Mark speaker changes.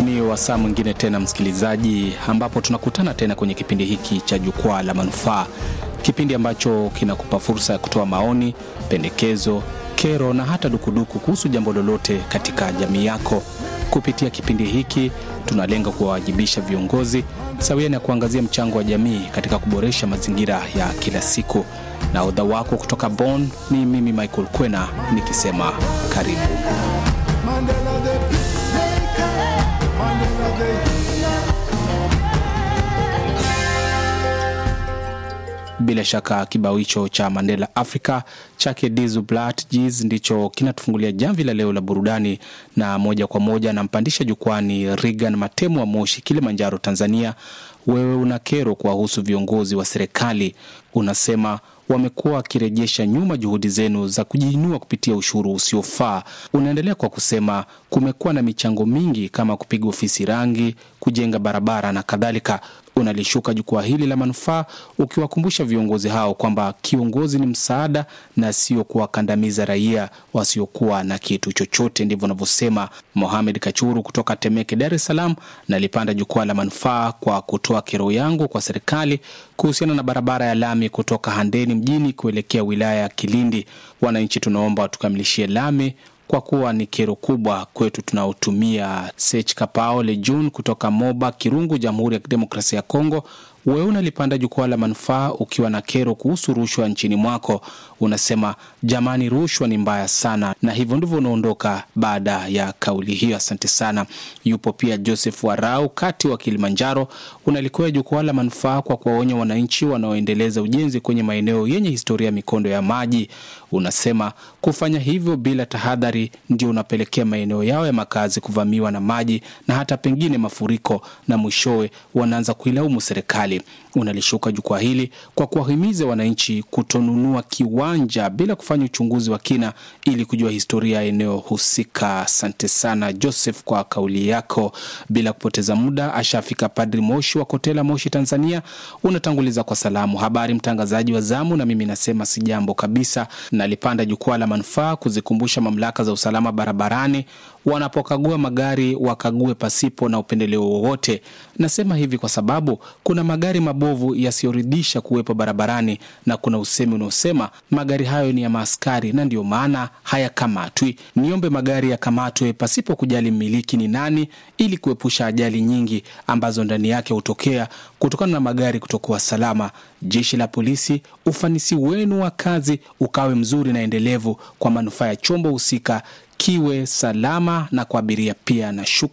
Speaker 1: Ni wasaa mwingine tena msikilizaji, ambapo tunakutana tena kwenye kipindi hiki cha Jukwaa la Manufaa, kipindi ambacho kinakupa fursa ya kutoa maoni, pendekezo, kero na hata dukuduku kuhusu jambo lolote katika jamii yako. Kupitia kipindi hiki tunalenga kuwawajibisha viongozi sawia na kuangazia mchango wa jamii katika kuboresha mazingira ya kila siku. Na odha wako kutoka Bonn ni mimi Michael Kwena nikisema karibu.
Speaker 2: Mandela the peacemaker, Mandela the healer.
Speaker 1: Bila shaka kibao hicho cha Mandela Africa chake Dizu Blat Jizz ndicho kinatufungulia jamvi la leo la burudani, na moja kwa moja nampandisha jukwani Regan Matemu wa Moshi, Kilimanjaro, Tanzania. Wewe una kero kuwahusu viongozi wa serikali, unasema wamekuwa wakirejesha nyuma juhudi zenu za kujiinua kupitia ushuru usiofaa. Unaendelea kwa kusema kumekuwa na michango mingi kama kupiga ofisi rangi, kujenga barabara na kadhalika. Unalishuka jukwaa hili la manufaa ukiwakumbusha viongozi hao kwamba kiongozi ni msaada na sio kuwakandamiza raia wasiokuwa na kitu chochote. Ndivyo anavyosema Mohamed Kachuru kutoka Temeke, Dar es Salaam. Nalipanda jukwaa la manufaa kwa kutoa kero yangu kwa serikali kuhusiana na barabara ya lami kutoka Handeni mjini kuelekea wilaya ya Kilindi. Wananchi tunaomba watukamilishie lami kwa kuwa ni kero kubwa kwetu tunaotumia. Sech Kapao Lejun kutoka Moba Kirungu, Jamhuri ya Kidemokrasia ya Kongo. Wewe unalipanda jukwaa la manufaa ukiwa na kero kuhusu rushwa nchini mwako. Unasema jamani, rushwa ni mbaya sana, na hivyo ndivyo unaondoka baada ya kauli hiyo. Asante sana. Yupo pia Joseph Warau kati wa Kilimanjaro. Unalikuwa jukwaa la manufaa kwa kuwaonya wananchi wanaoendeleza ujenzi kwenye maeneo yenye historia ya mikondo ya maji. Unasema kufanya hivyo bila tahadhari ndio unapelekea maeneo yao ya makazi kuvamiwa na maji na hata pengine mafuriko, na mwishowe wanaanza kuilaumu serikali. Unalishuka jukwaa hili kwa kuwahimiza wananchi kutonunua kiwanja bila kufanya uchunguzi wa kina ili kujua historia ya eneo husika. Asante sana Joseph kwa kauli yako. Bila kupoteza muda, ashafika Padri Moshi wa Kotela, Moshi, Tanzania. Unatanguliza kwa salamu, habari mtangazaji wa zamu, na mimi nasema si jambo kabisa. Nalipanda jukwaa la manufaa kuzikumbusha mamlaka za usalama barabarani wanapokagua magari wakague pasipo na upendeleo wowote. Nasema hivi kwa sababu kuna magari mabovu yasiyoridhisha kuwepo barabarani na kuna usemi unaosema magari hayo ni ya maaskari na ndiyo maana hayakamatwi. Niombe magari yakamatwe pasipo kujali mmiliki ni nani, ili kuepusha ajali nyingi ambazo ndani yake hutokea kutokana na magari kutokuwa salama. Jeshi la polisi, ufanisi wenu wa kazi ukawe mzuri na endelevu kwa manufaa ya chombo husika kiwe salama na kwa abiria pia. Na